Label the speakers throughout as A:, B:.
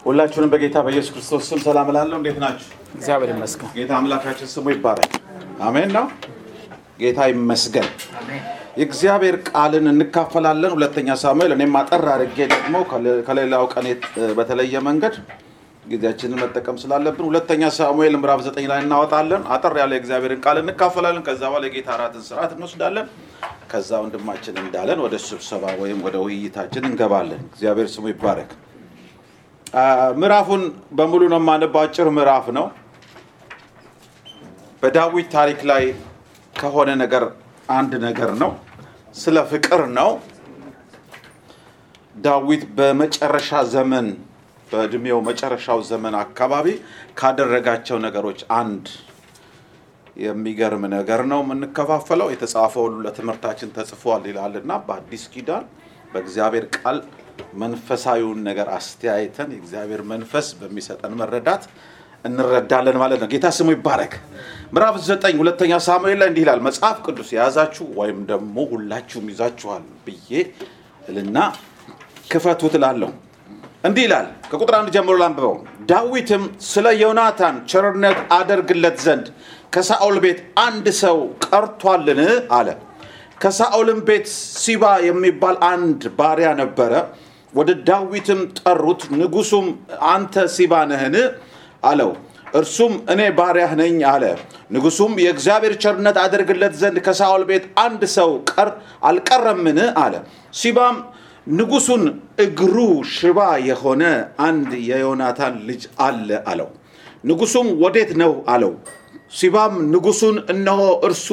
A: ሁላችሁንም በጌታ በኢየሱስ ክርስቶስ ስም ሰላም እላለሁ። እንዴት ናችሁ?
B: እግዚአብሔር ይመስገን።
A: ጌታ አምላካችን ስሙ ይባረክ። አሜን ነው። ጌታ ይመስገን። የእግዚአብሔር ቃልን እንካፈላለን። ሁለተኛ ሳሙኤል እኔም አጠር አድርጌ ደግሞ ከሌላው ቀን በተለየ መንገድ ጊዜያችንን መጠቀም ስላለብን ሁለተኛ ሳሙኤል ምዕራፍ ዘጠኝ ላይ እናወጣለን። አጠር ያለ የእግዚአብሔርን ቃል እንካፈላለን። ከዛ በኋላ የጌታ እራትን ስርዓት እንወስዳለን። ከዛ ወንድማችን እንዳለን ወደ ስብሰባ ወይም ወደ ውይይታችን እንገባለን። እግዚአብሔር ስሙ ይባረክ። ምዕራፉን በሙሉ ነው የማነበው። አጭር ምዕራፍ ነው። በዳዊት ታሪክ ላይ ከሆነ ነገር አንድ ነገር ነው። ስለ ፍቅር ነው። ዳዊት በመጨረሻ ዘመን በእድሜው መጨረሻው ዘመን አካባቢ ካደረጋቸው ነገሮች አንድ የሚገርም ነገር ነው የምንከፋፈለው። የተጻፈው ሁሉ ለትምህርታችን ተጽፏል ይላልና በአዲስ ኪዳን በእግዚአብሔር ቃል መንፈሳዊውን ነገር አስተያይተን የእግዚአብሔር መንፈስ በሚሰጠን መረዳት እንረዳለን ማለት ነው። ጌታ ስሙ ይባረክ። ምዕራፍ ዘጠኝ ሁለተኛ ሳሙኤል ላይ እንዲህ ይላል። መጽሐፍ ቅዱስ የያዛችሁ ወይም ደግሞ ሁላችሁም ይዛችኋል ብዬ እልና ክፈቱ ትላለሁ። እንዲህ ይላል። ከቁጥር አንድ ጀምሮ ላንብበው። ዳዊትም ስለ ዮናታን ቸርነት አደርግለት ዘንድ ከሳኦል ቤት አንድ ሰው ቀርቷልን አለ። ከሳኦልም ቤት ሲባ የሚባል አንድ ባሪያ ነበረ። ወደ ዳዊትም ጠሩት። ንጉሱም አንተ ሲባ ነህን አለው። እርሱም እኔ ባሪያህ ነኝ አለ። ንጉሱም የእግዚአብሔር ቸርነት አደርግለት ዘንድ ከሳኦል ቤት አንድ ሰው ቀር አልቀረምን አለ። ሲባም ንጉሱን እግሩ ሽባ የሆነ አንድ የዮናታን ልጅ አለ አለው። ንጉሱም ወዴት ነው አለው። ሲባም ንጉሱን እነሆ እርሱ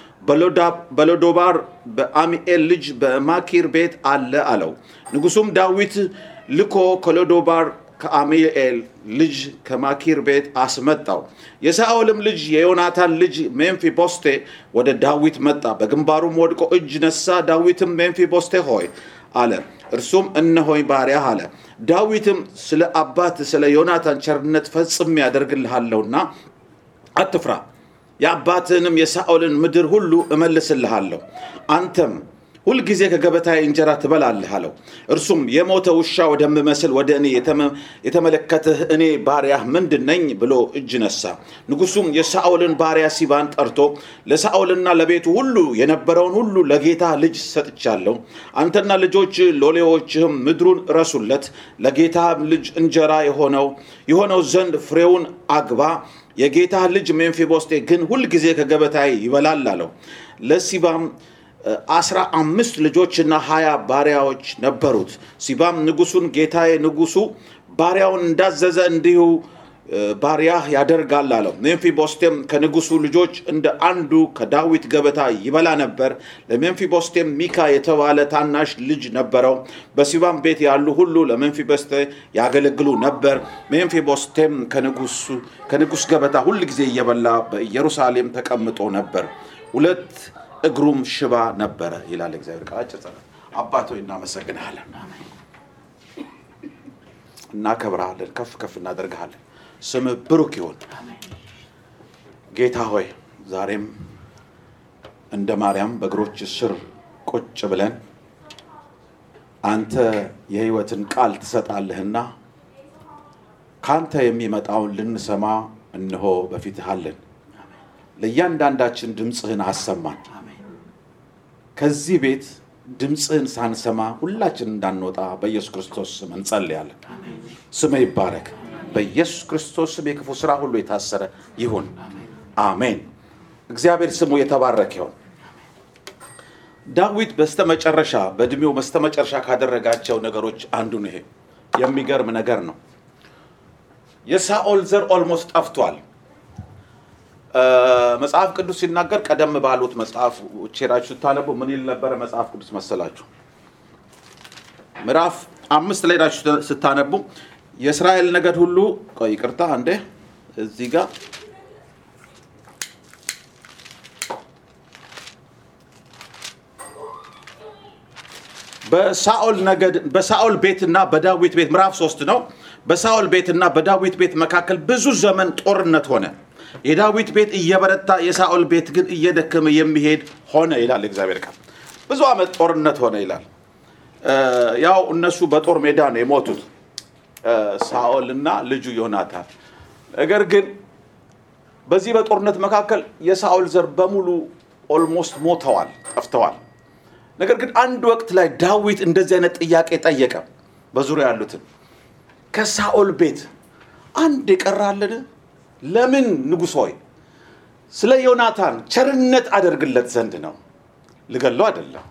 A: በሎዶባር በአሚኤል ልጅ በማኪር ቤት አለ አለው። ንጉሱም ዳዊት ልኮ ከሎዶባር ከአሚኤል ልጅ ከማኪር ቤት አስመጣው። የሳኦልም ልጅ የዮናታን ልጅ ሜምፊቦስቴ ወደ ዳዊት መጣ። በግንባሩም ወድቆ እጅ ነሳ። ዳዊትም ሜምፊቦስቴ ሆይ አለ። እርሱም እነሆኝ ባሪያህ አለ። ዳዊትም ስለ አባት ስለ ዮናታን ቸርነት ፈጽሜ ያደርግልሃለሁና አትፍራ፣ የአባትህንም የሳኦልን ምድር ሁሉ እመልስልሃለሁ፣ አንተም ሁልጊዜ ከገበታዬ እንጀራ ትበላለህ አለው። እርሱም የሞተ ውሻ ወደምመስል ወደ እኔ የተመለከትህ እኔ ባሪያህ ምንድን ነኝ ብሎ እጅ ነሳ። ንጉሱም የሳኦልን ባሪያ ሲባን ጠርቶ ለሳኦልና ለቤቱ ሁሉ የነበረውን ሁሉ ለጌታ ልጅ ሰጥቻለሁ። አንተና ልጆች ሎሌዎችህም ምድሩን እረሱለት። ለጌታ ልጅ እንጀራ የሆነው የሆነው ዘንድ ፍሬውን አግባ። የጌታ ልጅ ሜምፊቦስቴ ግን ሁልጊዜ ከገበታዬ ይበላል አለው። ለሲባም አስራ አምስት ልጆችና ሀያ ባሪያዎች ነበሩት። ሲባም ንጉሱን ጌታዬ ንጉሱ ባሪያውን እንዳዘዘ እንዲሁ ባሪያህ ያደርጋል አለው። ሜምፊቦስቴም ከንጉሱ ልጆች እንደ አንዱ ከዳዊት ገበታ ይበላ ነበር። ለሜምፊቦስቴም ሚካ የተባለ ታናሽ ልጅ ነበረው። በሲባም ቤት ያሉ ሁሉ ለሜምፊቦስቴ ያገለግሉ ነበር። ሜምፊቦስቴም ከንጉስ ገበታ ሁል ጊዜ እየበላ በኢየሩሳሌም ተቀምጦ ነበር። ሁለት እግሩም ሽባ ነበረ ይላል እግዚአብሔር ቃል። አጭር ጸሎት። አባት ሆይ እናመሰግንሃለን፣ እናከብረሃለን፣ ከፍ ከፍ እናደርግሃለን። ስምህ ብሩክ ይሁን። ጌታ ሆይ ዛሬም እንደ ማርያም በእግሮች ስር ቁጭ ብለን አንተ የሕይወትን ቃል ትሰጣለህና ከአንተ የሚመጣውን ልንሰማ እነሆ በፊትህ አለን። ለእያንዳንዳችን ድምፅህን አሰማን። ከዚህ ቤት ድምፅህን ሳንሰማ ሁላችን እንዳንወጣ በኢየሱስ ክርስቶስ ስም እንጸልያለን። ስምህ ይባረክ። በኢየሱስ ክርስቶስ ስም የክፉ ስራ ሁሉ የታሰረ ይሁን። አሜን። እግዚአብሔር ስሙ የተባረከ ይሁን። ዳዊት በስተመጨረሻ በእድሜው በስተመጨረሻ ካደረጋቸው ነገሮች አንዱ ነው። ይሄ የሚገርም ነገር ነው። የሳኦል ዘር ኦልሞስት ጠፍቷል። መጽሐፍ ቅዱስ ሲናገር ቀደም ባሉት መጽሐፍ ቼራችሁ ስታነቡ ምን ይል ነበረ መጽሐፍ ቅዱስ መሰላችሁ? ምዕራፍ አምስት ላይ ሄዳችሁ ስታነቡ የእስራኤል ነገድ ሁሉ ቆይ ይቅርታ አንዴ እዚህ ጋር በሳኦል ነገድ በሳኦል ቤትና በዳዊት ቤት ምዕራፍ ሶስት ነው። በሳኦል ቤትና በዳዊት ቤት መካከል ብዙ ዘመን ጦርነት ሆነ። የዳዊት ቤት እየበረታ የሳኦል ቤት ግን እየደከመ የሚሄድ ሆነ ይላል እግዚአብሔር ቃል። ብዙ ዓመት ጦርነት ሆነ ይላል። ያው እነሱ በጦር ሜዳ ነው የሞቱት። ሳኦል እና ልጁ ዮናታን። ነገር ግን በዚህ በጦርነት መካከል የሳኦል ዘር በሙሉ ኦልሞስት ሞተዋል፣ ጠፍተዋል። ነገር ግን አንድ ወቅት ላይ ዳዊት እንደዚህ አይነት ጥያቄ ጠየቀ። በዙሪያ ያሉትን ከሳኦል ቤት አንድ የቀራልን? ለምን ንጉሥ ሆይ ስለ ዮናታን ቸርነት አደርግለት ዘንድ ነው። ልገለው አይደለም፣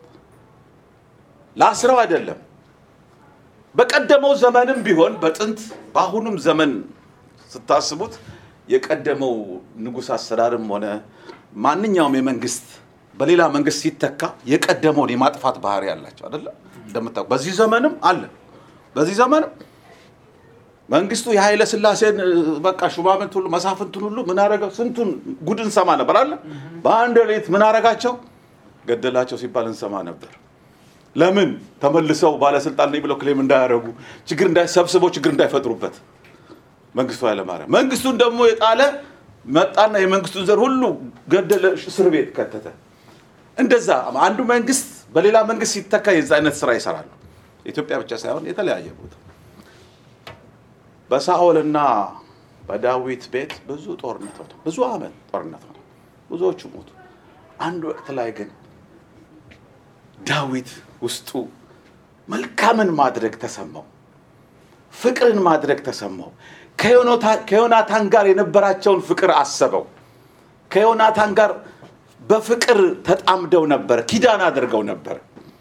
A: ላስረው አይደለም። በቀደመው ዘመንም ቢሆን በጥንት በአሁኑም ዘመን ስታስቡት የቀደመው ንጉሥ አሰራርም ሆነ ማንኛውም የመንግስት በሌላ መንግስት ሲተካ የቀደመውን የማጥፋት ባህሪ ያላቸው አይደለ? እንደምታውቁ በዚህ ዘመንም አለ። በዚህ ዘመንም መንግስቱ የኃይለ ስላሴን በቃ ሹማምንት ሁሉ መሳፍንቱን ሁሉ ምን አረገው? ስንቱን ጉድ እንሰማ ነበር አለ። በአንድ ሌሊት ምን አረጋቸው? ገደላቸው ሲባል እንሰማ ነበር። ለምን? ተመልሰው ባለስልጣን ነኝ ብለው ክሌም እንዳያደርጉ ችግር እንዳይሰብስበው ችግር እንዳይፈጥሩበት መንግስቱ ኃይለማርያም መንግስቱን ደግሞ የጣለ መጣና የመንግስቱን ዘር ሁሉ ገደለ፣ እስር ቤት ከተተ። እንደዛ አንዱ መንግስት በሌላ መንግስት ሲተካ የዛ አይነት ስራ ይሰራሉ። ኢትዮጵያ ብቻ ሳይሆን የተለያየ ቦታ በሳኦልና በዳዊት ቤት ብዙ ጦርነት ሆነ። ብዙ አመት ጦርነት ሆነ። ብዙዎቹ ሞቱ። አንድ ወቅት ላይ ግን ዳዊት ውስጡ መልካምን ማድረግ ተሰማው፣ ፍቅርን ማድረግ ተሰማው። ከዮናታን ጋር የነበራቸውን ፍቅር አሰበው። ከዮናታን ጋር በፍቅር ተጣምደው ነበር፣ ኪዳን አድርገው ነበር።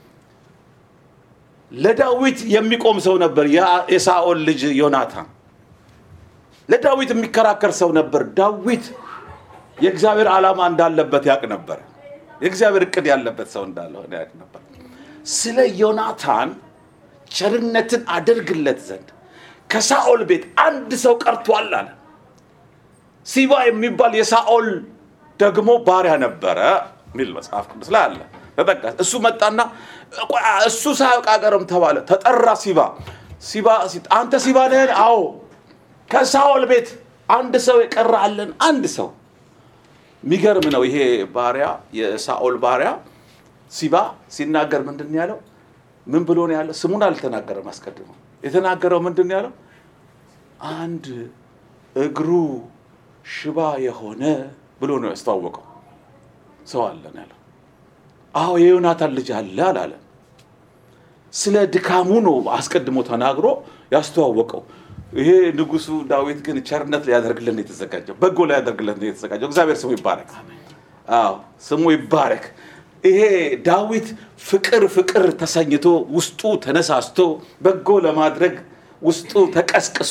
A: ለዳዊት የሚቆም ሰው ነበር የሳኦል ልጅ ዮናታን። ለዳዊት የሚከራከር ሰው ነበር። ዳዊት የእግዚአብሔር ዓላማ እንዳለበት ያውቅ ነበር። የእግዚአብሔር እቅድ ያለበት ሰው እንዳልሆነ ያውቅ ነበር። ስለ ዮናታን ቸርነትን አደርግለት ዘንድ ከሳኦል ቤት አንድ ሰው ቀርቷል አለ። ሲባ የሚባል የሳኦል ደግሞ ባሪያ ነበረ የሚል መጽሐፍ ቅዱስ ላይ አለ ተጠቀስ። እሱ መጣና እሱ ሳያውቅ አቀርም ተባለ። ተጠራ ሲባ ሲባ አንተ ሲባ ነህን? አዎ ከሳኦል ቤት አንድ ሰው የቀረ አለን። አንድ ሰው የሚገርም ነው። ይሄ ባሪያ የሳኦል ባሪያ ሲባ ሲናገር ምንድን ነው ያለው? ምን ብሎ ነው ያለው? ስሙን አልተናገረም አስቀድሞ። የተናገረው ምንድን ነው ያለው? አንድ እግሩ ሽባ የሆነ ብሎ ነው ያስተዋወቀው። ሰው አለ ነው ያለው። አዎ የዮናታን ልጅ አለ አላለ። ስለ ድካሙ ነው አስቀድሞ ተናግሮ ያስተዋወቀው። ይሄ ንጉሱ ዳዊት ግን ቸርነት ሊያደርግልን ነው የተዘጋጀው፣ በጎ ሊያደርግልን ነው የተዘጋጀው። እግዚአብሔር ስሙ ይባረክ። አዎ ስሙ ይባረክ። ይሄ ዳዊት ፍቅር ፍቅር ተሰኝቶ ውስጡ ተነሳስቶ በጎ ለማድረግ ውስጡ ተቀስቅሶ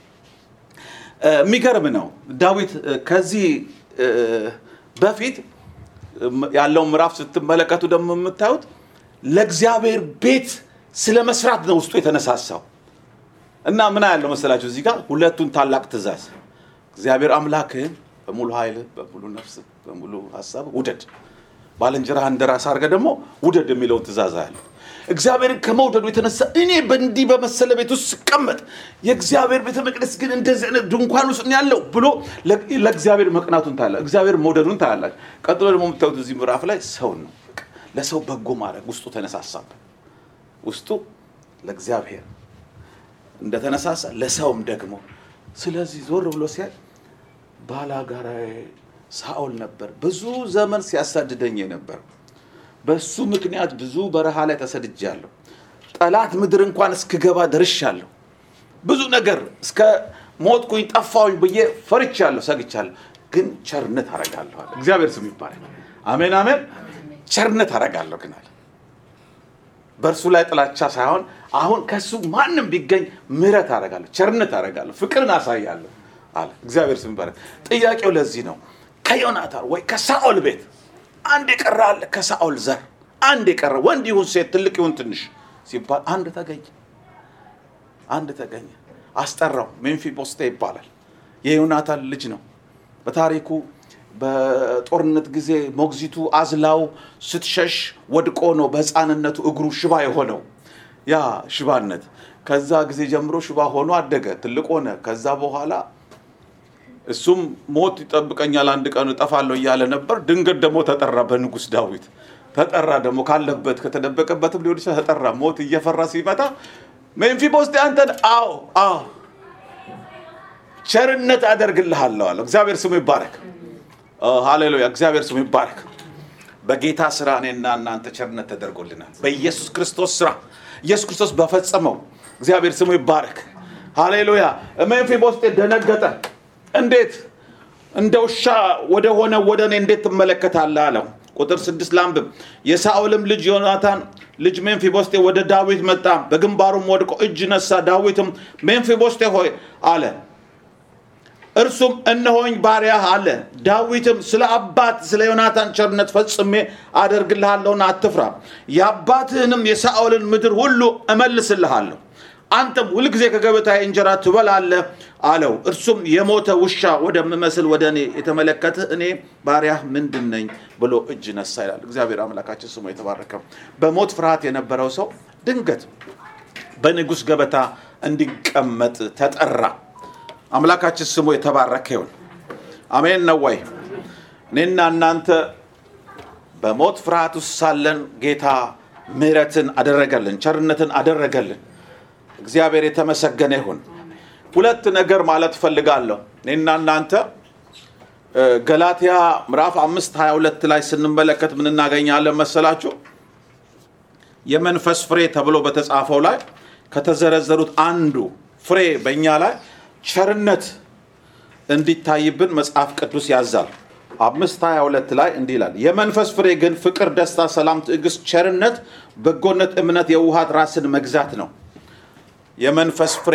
A: የሚገርም ነው። ዳዊት ከዚህ በፊት ያለውን ምዕራፍ ስትመለከቱ ደግሞ የምታዩት ለእግዚአብሔር ቤት ስለ መስራት ነው ውስጡ የተነሳሳው እና ምን ያለው መሰላችሁ እዚህ ጋር ሁለቱን ታላቅ ትእዛዝ እግዚአብሔር አምላክህን በሙሉ ኃይል፣ በሙሉ ነፍስ፣ በሙሉ ሀሳብ ውደድ፣ ባልንጀራህ እንደ ራስህ አድርገህ ደግሞ ውደድ የሚለውን ትእዛዝ ያለው እግዚአብሔርን ከመውደዱ የተነሳ እኔ በእንዲህ በመሰለ ቤት ውስጥ ስቀመጥ የእግዚአብሔር ቤተ መቅደስ ግን እንደዚህ አይነት ድንኳን ውስጥ ነው ያለው ብሎ ለእግዚአብሔር መቅናቱን ታያለ፣ እግዚአብሔር መውደዱን ታያላችሁ። ቀጥሎ ደግሞ የምታዩት እዚህ ምዕራፍ ላይ ሰውን ነው። ለሰው በጎ ማድረግ ውስጡ ተነሳሳበት። ውስጡ ለእግዚአብሔር እንደተነሳሳ ለሰውም ደግሞ ስለዚህ ዞር ብሎ ሲያይ ባላጋራዬ ሳኦል ነበር፣ ብዙ ዘመን ሲያሳድደኝ ነበር። በሱ ምክንያት ብዙ በረሃ ላይ ተሰድጃለሁ። ጠላት ምድር እንኳን እስክገባ ደርሻለሁ። ብዙ ነገር እስከ ሞትኩኝ ጠፋሁኝ ብዬ ፈርቻለሁ፣ ሰግቻለሁ። ግን ቸርነት አረጋለሁ አለ። እግዚአብሔር ስም ይባላል። አሜን አሜን። ቸርነት አረጋለሁ ግን አለ በእርሱ ላይ ጥላቻ ሳይሆን አሁን ከሱ ማንም ቢገኝ ምሕረት አረጋለሁ፣ ቸርነት አረጋለሁ፣ ፍቅርን አሳያለሁ አለ። እግዚአብሔር ስም ይባላል። ጥያቄው ለዚህ ነው ከዮናታን ወይ ከሳኦል ቤት አንድ የቀረ አለ። ከሳኦል ዘር አንድ የቀረ ወንድ ይሁን ሴት፣ ትልቅ ይሁን ትንሽ ሲባል አንድ ተገኘ። አንድ ተገኘ። አስጠራው። ሜምፊቦስቴ ይባላል። የዮናታን ልጅ ነው። በታሪኩ በጦርነት ጊዜ ሞግዚቱ አዝላው ስትሸሽ ወድቆ ነው በሕፃንነቱ እግሩ ሽባ የሆነው። ያ ሽባነት ከዛ ጊዜ ጀምሮ ሽባ ሆኖ አደገ፣ ትልቅ ሆነ። ከዛ በኋላ እሱም ሞት ይጠብቀኛል አንድ ቀን እጠፋለሁ እያለ ነበር። ድንገት ደግሞ ተጠራ በንጉሥ ዳዊት ተጠራ። ደግሞ ካለበት ከተደበቀበትም ሊሆን ይችላል ተጠራ። ሞት እየፈራ ሲመጣ ሜምፊቦስቴ አንተን አዎ አዎ ቸርነት አደርግልሃለሁ አለው። እግዚአብሔር ስሙ ይባረክ። ሃሌሉያ! እግዚአብሔር ስሙ ይባረክ። በጌታ ስራ እኔና እናንተ ቸርነት ተደርጎልናል። በኢየሱስ ክርስቶስ ስራ ኢየሱስ ክርስቶስ በፈጸመው እግዚአብሔር ስሙ ይባረክ። ሃሌሉያ! ሜምፊቦስቴ ደነገጠ። እንዴት እንደ ውሻ ወደ ሆነ ወደ እኔ እንዴት ትመለከታለህ አለው። ቁጥር ስድስት ላንብብ። የሳኦልም ልጅ ዮናታን ልጅ ሜምፊቦስቴ ወደ ዳዊት መጣ፣ በግንባሩም ወድቆ እጅ ነሳ። ዳዊትም ሜምፊቦስቴ ሆይ አለ። እርሱም እነሆኝ ባሪያህ አለ። ዳዊትም ስለ አባት ስለ ዮናታን ቸርነት ፈጽሜ አደርግልሃለሁና አትፍራ፣ የአባትህንም የሳኦልን ምድር ሁሉ እመልስልሃለሁ፣ አንተም ሁልጊዜ ከገበታዬ እንጀራ ትበላለህ አለው። እርሱም የሞተ ውሻ ወደምመስል ወደ እኔ የተመለከትህ እኔ ባሪያህ ምንድን ነኝ ብሎ እጅ ነሳ ይላል። እግዚአብሔር አምላካችን ስሙ የተባረከ። በሞት ፍርሃት የነበረው ሰው ድንገት በንጉሥ ገበታ እንዲቀመጥ ተጠራ። አምላካችን ስሙ የተባረከ ይሁን። አሜን ነው ወይ? እኔና እናንተ በሞት ፍርሃት ውስጥ ሳለን ጌታ ምሕረትን አደረገልን፣ ቸርነትን አደረገልን። እግዚአብሔር የተመሰገነ ይሁን። ሁለት ነገር ማለት እፈልጋለሁ። እኔና እናንተ ገላትያ ምዕራፍ አምስት ሀያ ሁለት ላይ ስንመለከት ምን እናገኛለን መሰላችሁ? የመንፈስ ፍሬ ተብሎ በተጻፈው ላይ ከተዘረዘሩት አንዱ ፍሬ በእኛ ላይ ቸርነት እንዲታይብን መጽሐፍ ቅዱስ ያዛል። አምስት ሀያ ሁለት ላይ እንዲህ ይላል፣ የመንፈስ ፍሬ ግን ፍቅር፣ ደስታ፣ ሰላም፣ ትዕግስት፣ ቸርነት፣ በጎነት፣ እምነት፣ የውሃት ራስን መግዛት ነው። የመንፈስ ፍሬ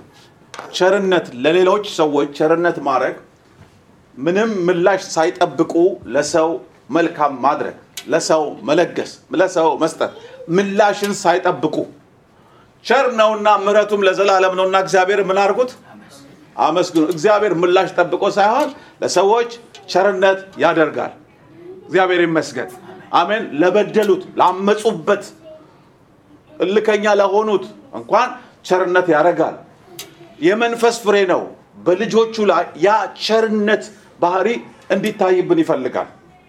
A: ቸርነት፣ ለሌሎች ሰዎች ቸርነት ማድረግ፣ ምንም ምላሽ ሳይጠብቁ ለሰው መልካም ማድረግ፣ ለሰው መለገስ፣ ለሰው መስጠት፣ ምላሽን ሳይጠብቁ ቸር ነውና ምሕረቱም ለዘላለም ነውና እግዚአብሔር ምን አድርጉት? አመስግኑ። እግዚአብሔር ምላሽ ጠብቆ ሳይሆን ለሰዎች ቸርነት ያደርጋል። እግዚአብሔር ይመስገን። አሜን። ለበደሉት፣ ላመፁበት፣ እልከኛ ለሆኑት እንኳን ቸርነት ያደርጋል። የመንፈስ ፍሬ ነው። በልጆቹ ላይ ያ ቸርነት ባህሪ እንዲታይብን ይፈልጋል።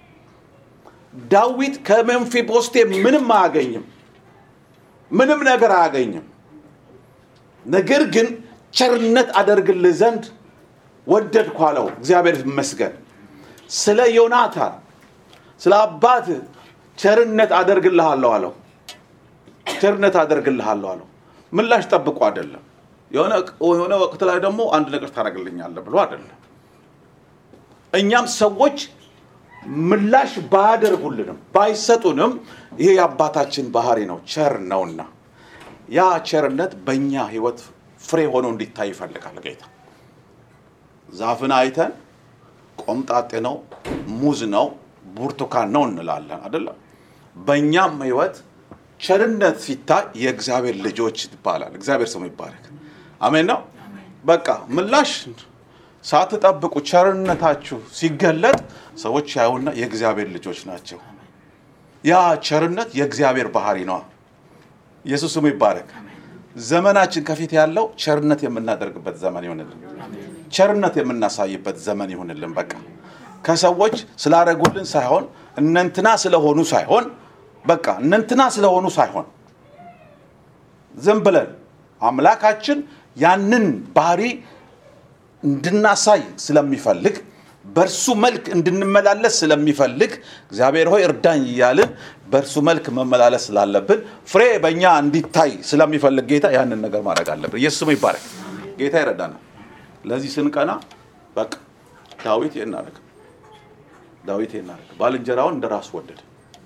A: ዳዊት ከሜምፊቦስቴ ምንም አያገኝም፣ ምንም ነገር አያገኝም። ነገር ግን ቸርነት አደርግልህ ዘንድ ወደድኩ አለው። እግዚአብሔር ይመስገን። ስለ ዮናታን ስለ አባት ቸርነት አደርግልሃለሁ አለው። ቸርነት አደርግልሃለሁ አለው። ምላሽ ጠብቆ አይደለም። የሆነ ወቅት ላይ ደግሞ አንድ ነገር ታደርግልኛለህ ብሎ አይደለም። እኛም ሰዎች ምላሽ ባያደርጉልንም ባይሰጡንም ይሄ የአባታችን ባህሪ ነው፣ ቸር ነውና ያ ቸርነት በእኛ ህይወት ፍሬ ሆኖ እንዲታይ ይፈልጋል ጌታ። ዛፍን አይተን ቆምጣጤ ነው፣ ሙዝ ነው፣ ብርቱካን ነው እንላለን አይደለም። በእኛም ህይወት ቸርነት ሲታይ የእግዚአብሔር ልጆች ይባላል። እግዚአብሔር ስሙ ይባረክ። አሜን ነው። በቃ ምላሽ ሳትጠብቁ ቸርነታችሁ ሲገለጥ ሰዎች ያዩና የእግዚአብሔር ልጆች ናቸው። ያ ቸርነት የእግዚአብሔር ባህሪ ነው። ኢየሱስ ስሙ ይባረክ። ዘመናችን ከፊት ያለው ቸርነት የምናደርግበት ዘመን ይሆንልን። ቸርነት የምናሳይበት ዘመን ይሆንልን። በቃ ከሰዎች ስላደረጉልን ሳይሆን እነንትና ስለሆኑ ሳይሆን በቃ እነንትና ስለሆኑ ሳይሆን ዝም ብለን አምላካችን ያንን ባህሪ እንድናሳይ ስለሚፈልግ በእርሱ መልክ እንድንመላለስ ስለሚፈልግ እግዚአብሔር ሆይ እርዳኝ እያልን በእርሱ መልክ መመላለስ ስላለብን ፍሬ በእኛ እንዲታይ ስለሚፈልግ ጌታ ያንን ነገር ማድረግ አለብን። ኢየሱስ ስሙ ይባረክ። ጌታ ይረዳናል። ለዚህ ስንቀና በቃ ዳዊት ይህን አደረገ። ዳዊት ይህን አደረገ። ባልንጀራውን እንደ ራሱ ወደደ።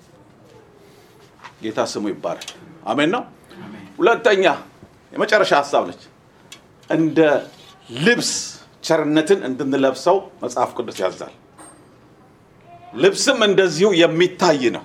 A: ጌታ ስሙ ይባረክ። አሜን ነው። ሁለተኛ የመጨረሻ ሀሳብ ነች። እንደ ልብስ ቸርነትን እንድንለብሰው መጽሐፍ ቅዱስ ያዛል። ልብስም እንደዚሁ የሚታይ ነው።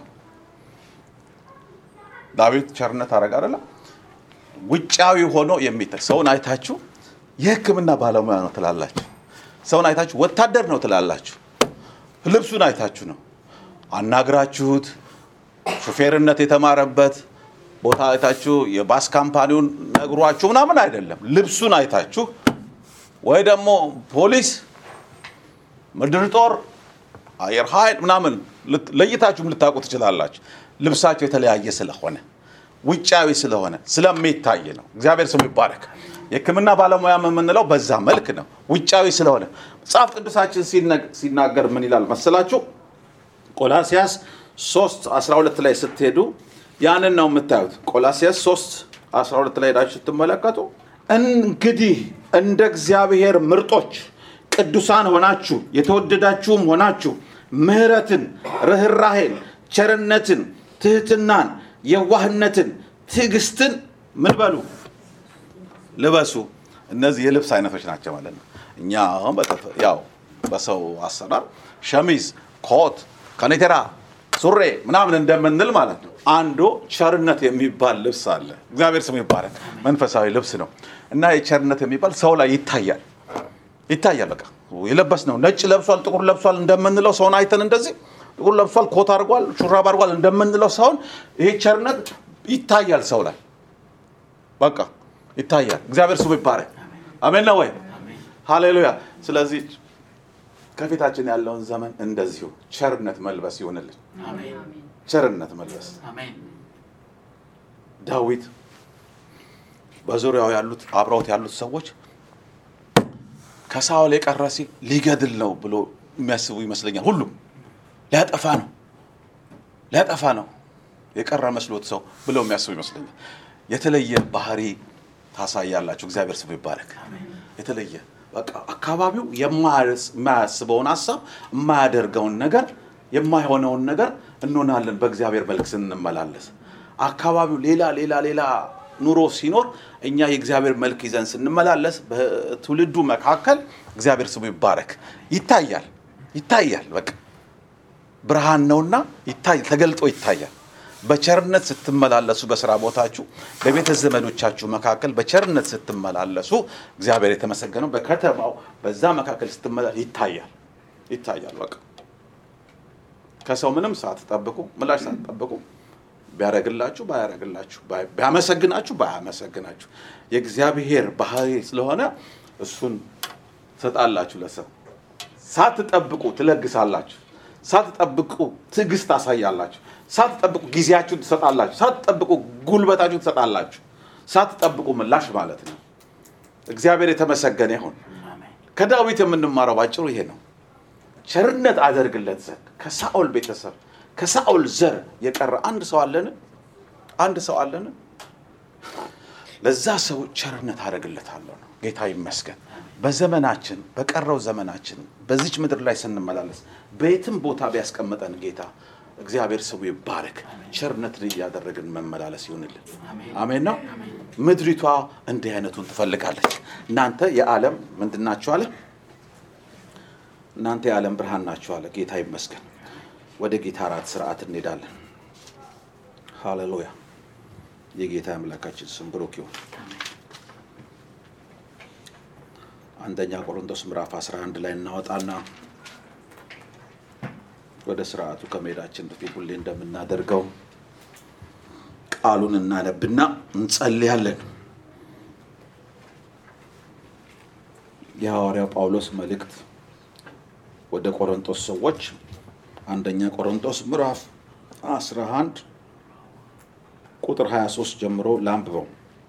A: ዳዊት ቸርነት አረግ አይደለ? ውጫዊ ሆኖ የሚታይ ሰውን አይታችሁ የሕክምና ባለሙያ ነው ትላላችሁ። ሰውን አይታችሁ ወታደር ነው ትላላችሁ። ልብሱን አይታችሁ ነው አናግራችሁት ሹፌርነት የተማረበት ቦታ አይታችሁ የባስ ካምፓኒውን ነግሯችሁ ምናምን አይደለም። ልብሱን አይታችሁ ወይ ደግሞ ፖሊስ፣ ምድር ጦር፣ አየር ኃይል ምናምን ለይታችሁም ልታውቁ ትችላላችሁ። ልብሳቸው የተለያየ ስለሆነ ውጫዊ ስለሆነ ስለሚታይ ነው። እግዚአብሔር ስሙ ይባረክ። የሕክምና ባለሙያ የምንለው በዛ መልክ ነው፣ ውጫዊ ስለሆነ። መጽሐፍ ቅዱሳችን ሲነግ- ሲናገር ምን ይላል መሰላችሁ? ቆላሲያስ 3 12 ላይ ስትሄዱ ያንን ነው የምታዩት። ቆላሲያስ 3 12 ላይ ሄዳችሁ ስትመለከቱ እንግዲህ እንደ እግዚአብሔር ምርጦች ቅዱሳን ሆናችሁ የተወደዳችሁም ሆናችሁ ምሕረትን፣ ርኅራሄን፣ ቸርነትን፣ ትህትናን፣ የዋህነትን፣ ትዕግስትን ምን በሉ ልበሱ። እነዚህ የልብስ አይነቶች ናቸው ማለት ነው። እኛ አሁን በተፈ- ያው በሰው አሰራር ሸሚዝ፣ ኮት፣ ከኔቴራ፣ ሱሬ ምናምን እንደምንል ማለት ነው። አንዱ ቸርነት የሚባል ልብስ አለ። እግዚአብሔር ስሙ ይባረክ። መንፈሳዊ ልብስ ነው እና የቸርነት የሚባል ሰው ላይ ይታያል ይታያል። በቃ የለበስ ነው። ነጭ ለብሷል፣ ጥቁር ለብሷል እንደምንለው ሰውን አይተን እንደዚህ ጥቁር ለብሷል፣ ኮት አድርጓል፣ ሹራብ አድርጓል እንደምንለው ሰውን ይሄ ቸርነት ይታያል ሰው ላይ በቃ ይታያል። እግዚአብሔር ስሙ ይባረክ። አሜን ነው ወይ? ሃሌሉያ። ስለዚህ ከፊታችን ያለውን ዘመን እንደዚሁ ቸርነት መልበስ ይሆንልን። ቸርነት መልበስ ዳዊት በዙሪያው ያሉት አብረውት ያሉት ሰዎች ከሳኦል የቀረ ሲል ሊገድል ነው ብሎ የሚያስቡ ይመስለኛል። ሁሉም ሊያጠፋ ነው ሊያጠፋ ነው የቀረ መስሎት ሰው ብለው የሚያስቡ ይመስለኛል። የተለየ ባህሪ ታሳያላችሁ። እግዚአብሔር ስሙ ይባረክ። የተለየ በቃ አካባቢው የማያስ- የማያስበውን ሀሳብ የማያደርገውን ነገር የማይሆነውን ነገር እንሆናለን በእግዚአብሔር መልክ ስንመላለስ። አካባቢው ሌላ ሌላ ሌላ ኑሮ ሲኖር እኛ የእግዚአብሔር መልክ ይዘን ስንመላለስ በትውልዱ መካከል እግዚአብሔር ስሙ ይባረክ ይታያል ይታያል በቃ ብርሃን ነውና ይታይ ተገልጦ ይታያል። በቸርነት ስትመላለሱ በስራ ቦታችሁ በቤተ ዘመዶቻችሁ መካከል በቸርነት ስትመላለሱ እግዚአብሔር የተመሰገነው በከተማው በዛ መካከል ስትመላለሱ ይታያል ይታያል። በቃ ከሰው ምንም ሳትጠብቁ ምላሽ ሳትጠብቁ ቢያደርግላችሁ ባያደርግላችሁ ባይ- ቢያመሰግናችሁ ባያመሰግናችሁ የእግዚአብሔር ባህሪ ስለሆነ እሱን ትሰጣላችሁ ለሰው ሳትጠብቁ ትለግሳላችሁ። ሳትጠብቁ ትዕግስት ታሳያላችሁ። ሳትጠብቁ ጊዜያችሁን ትሰጣላችሁ። ሳትጠብቁ ጉልበታችሁን ትሰጣላችሁ። ሳትጠብቁ ምላሽ ማለት ነው። እግዚአብሔር የተመሰገነ ይሁን። ከዳዊት የምንማረው ባጭሩ ይሄ ነው። ቸርነት አደርግለት ዘንድ ከሳኦል ቤተሰብ ከሳኦል ዘር የቀረ አንድ ሰው አለን? አንድ ሰው አለን? ለዛ ሰው ቸርነት አደርግለታለሁ ነው። ጌታ ይመስገን። በዘመናችን በቀረው ዘመናችን በዚች ምድር ላይ ስንመላለስ በየትም ቦታ ቢያስቀምጠን ጌታ እግዚአብሔር ስሙ ይባረክ። ቸርነትን እያደረግን መመላለስ ይሁንልን። አሜን ነው። ምድሪቷ እንዲህ አይነቱን ትፈልጋለች። እናንተ የዓለም ምንድን ናችሁ አለ? እናንተ የዓለም ብርሃን ናችሁ አለ። ጌታ ይመስገን። ወደ ጌታ እራት ስርዓት እንሄዳለን። ሃሌሉያ። የጌታ አምላካችን ስም ብሩክ ይሁን። አንደኛ ቆሮንቶስ ምዕራፍ 11 ላይ እናወጣና ወደ ስርዓቱ ከመሄዳችን በፊት ሁሌ እንደምናደርገው ቃሉን እናነብና እንጸልያለን። የሐዋርያው ጳውሎስ መልእክት ወደ ቆሮንቶስ ሰዎች አንደኛ ቆሮንቶስ ምዕራፍ 11 ቁጥር 23 ጀምሮ ላንብበው።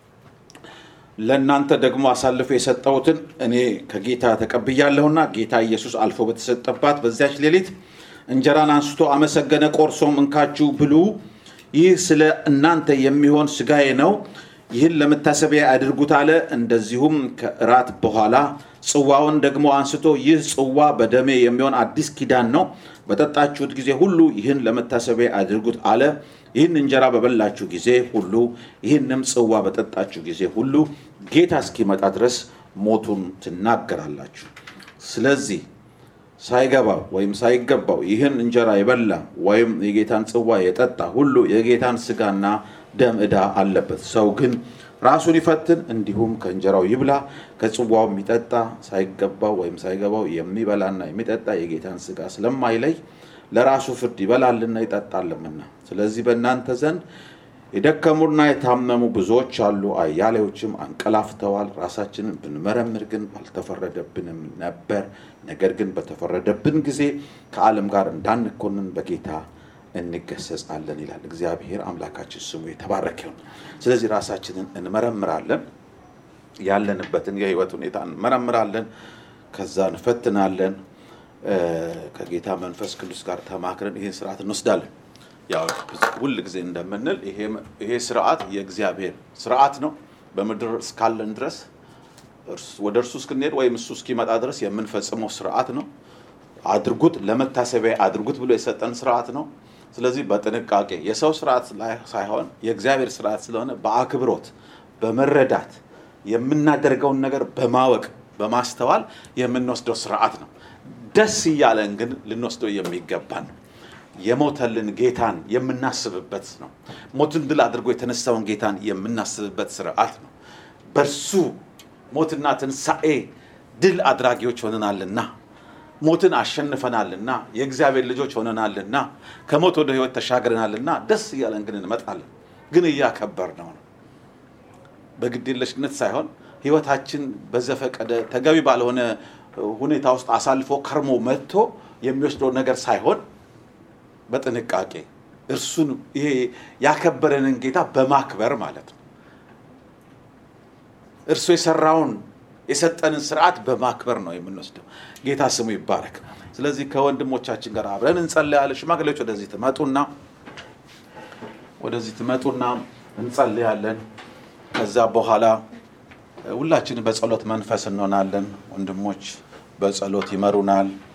A: ለእናንተ ደግሞ አሳልፎ የሰጠሁትን እኔ ከጌታ ተቀብያለሁና ጌታ ኢየሱስ አልፎ በተሰጠባት በዚያች ሌሊት እንጀራን አንስቶ አመሰገነ፣ ቆርሶም እንካችሁ ብሉ፣ ይህ ስለ እናንተ የሚሆን ስጋዬ ነው፣ ይህን ለመታሰቢያ አድርጉት አለ። እንደዚሁም ከእራት በኋላ ጽዋውን ደግሞ አንስቶ ይህ ጽዋ በደሜ የሚሆን አዲስ ኪዳን ነው፣ በጠጣችሁት ጊዜ ሁሉ ይህን ለመታሰቢያ አድርጉት አለ። ይህን እንጀራ በበላችሁ ጊዜ ሁሉ ይህንም ጽዋ በጠጣችሁ ጊዜ ሁሉ ጌታ እስኪመጣ ድረስ ሞቱን ትናገራላችሁ። ስለዚህ ሳይገባው ወይም ሳይገባው ይህን እንጀራ የበላ ወይም የጌታን ጽዋ የጠጣ ሁሉ የጌታን ስጋና ደም ዕዳ አለበት። ሰው ግን ራሱን ይፈትን፣ እንዲሁም ከእንጀራው ይብላ ከጽዋው የሚጠጣ ሳይገባው ወይም ሳይገባው የሚበላና የሚጠጣ የጌታን ስጋ ስለማይለይ ለራሱ ፍርድ ይበላልና ይጠጣልምና። ስለዚህ በእናንተ ዘንድ የደከሙና የታመሙ ብዙዎች አሉ፣ አያሌዎችም አንቀላፍተዋል። ራሳችንን ብንመረምር ግን አልተፈረደብንም ነበር። ነገር ግን በተፈረደብን ጊዜ ከዓለም ጋር እንዳንኮንን በጌታ እንገሰጻለን ይላል። እግዚአብሔር አምላካችን ስሙ የተባረከ ይሁን። ስለዚህ ራሳችንን እንመረምራለን፣ ያለንበትን የህይወት ሁኔታ እንመረምራለን፣ ከዛ እንፈትናለን። ከጌታ መንፈስ ቅዱስ ጋር ተማክረን ይህን ስርዓት እንወስዳለን። ያው ሁል ጊዜ እንደምንል ይሄ ስርዓት የእግዚአብሔር ስርዓት ነው። በምድር እስካለን ድረስ ወደ እርሱ እስክንሄድ ወይም እሱ እስኪመጣ ድረስ የምንፈጽመው ስርዓት ነው። አድርጉት፣ ለመታሰቢያ አድርጉት ብሎ የሰጠን ስርዓት ነው። ስለዚህ በጥንቃቄ የሰው ስርዓት ሳይሆን የእግዚአብሔር ስርዓት ስለሆነ በአክብሮት በመረዳት የምናደርገውን ነገር በማወቅ በማስተዋል የምንወስደው ስርዓት ነው። ደስ እያለን ግን ልንወስደው የሚገባን ነው። የሞተልን ጌታን የምናስብበት ነው። ሞትን ድል አድርጎ የተነሳውን ጌታን የምናስብበት ስርዓት ነው። በእርሱ ሞትና ትንሣኤ ድል አድራጊዎች ሆነናልና ሞትን አሸንፈናልና የእግዚአብሔር ልጆች ሆነናልና ከሞት ወደ ሕይወት ተሻግረናልና ደስ እያለን ግን እንመጣለን። ግን እያከበር ነው ነው በግዴለሽነት ሳይሆን ሕይወታችን በዘፈቀደ ተገቢ ባልሆነ ሁኔታ ውስጥ አሳልፎ ከርሞ መጥቶ የሚወስደው ነገር ሳይሆን በጥንቃቄ እርሱን ይሄ ያከበረንን ጌታ በማክበር ማለት ነው። እርሱ የሰራውን የሰጠንን ስርዓት በማክበር ነው የምንወስደው። ጌታ ስሙ ይባረክ። ስለዚህ ከወንድሞቻችን ጋር አብረን እንጸልያለን። ሽማግሌዎች ወደዚህ ትመጡና ወደዚህ ትመጡና እንጸልያለን። ከዛ በኋላ ሁላችንም በጸሎት መንፈስ እንሆናለን። ወንድሞች በጸሎት ይመሩናል።